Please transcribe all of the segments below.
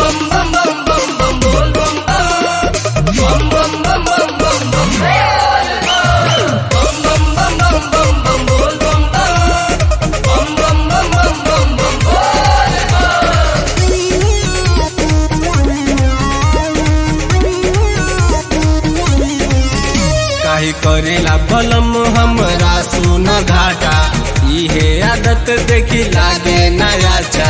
काहे करेला बलम हमरा सुन घाटा इहे आदत देखी लागे नया चा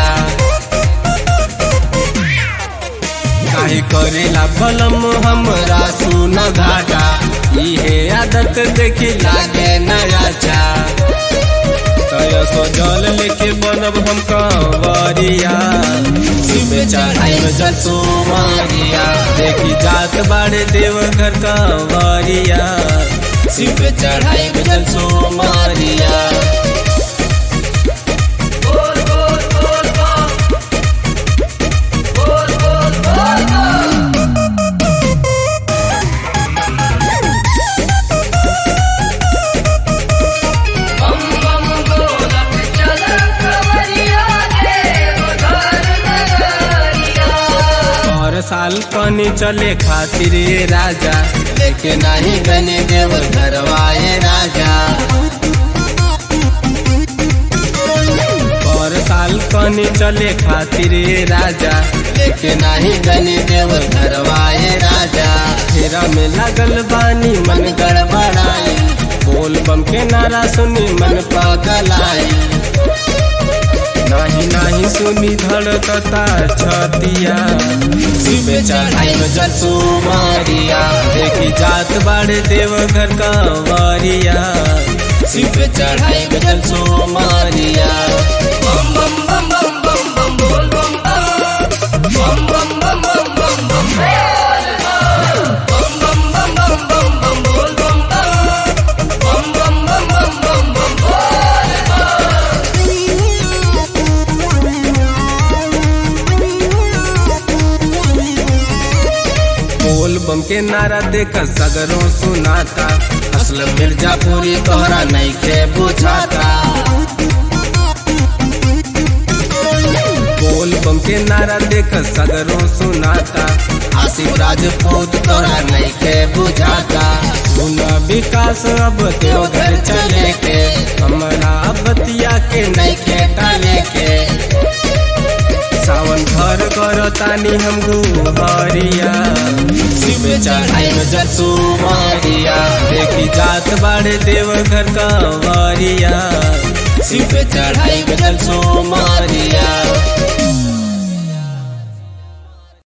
काहे करेला बलम हमरा सुन घाटा इहे आदत देखी लागे नया चा तय सजल लेके बनब हम कंवरिया शिव चढ़ाई में जल सोमारिया देखी जात बाड़े देव घर कंवरिया शिव चढ़ाई में जल सोमारिया हर साल पानी चले खातिर ये राजा लेके नहीं बने देव घरवाए राजा हर साल पानी चले खातिर ये राजा लेके नहीं बने देव घरवाए राजा फेरा में लगल बानी मन गड़बड़ाई बोल बम के नारा सुनी मन पागल आई नाही नाही सुनी धड़कता छतिया शिव चढ़ाई में जसू मारिया देखी जात बाड़े देव घर का वारिया शिव चढ़ाई में जसू मारिया बम बम बम बम बम बम बोल बम बम बम बम बम बम बम बम बम बम बम बम बम बोल बम बम बम बम बम बम बम बम बोल बम के नारा देख सगरों सुनाता असल मिर्जापुरी तोहरा नहीं के बुझाता बोल बम के नारा देख सगरों सुनाता आसिफ राजपूत तोहरा नहीं के बुझाता सुन विकास अब तो घर चले के हमारा बतिया के नहीं के डाले के सावन घर कर तानी हम गुहरिया शिव चढ़ाई में जसू मारिया देखी जात बाड़े देव घर का वारिया शिव चढ़ाई में जसू मारिया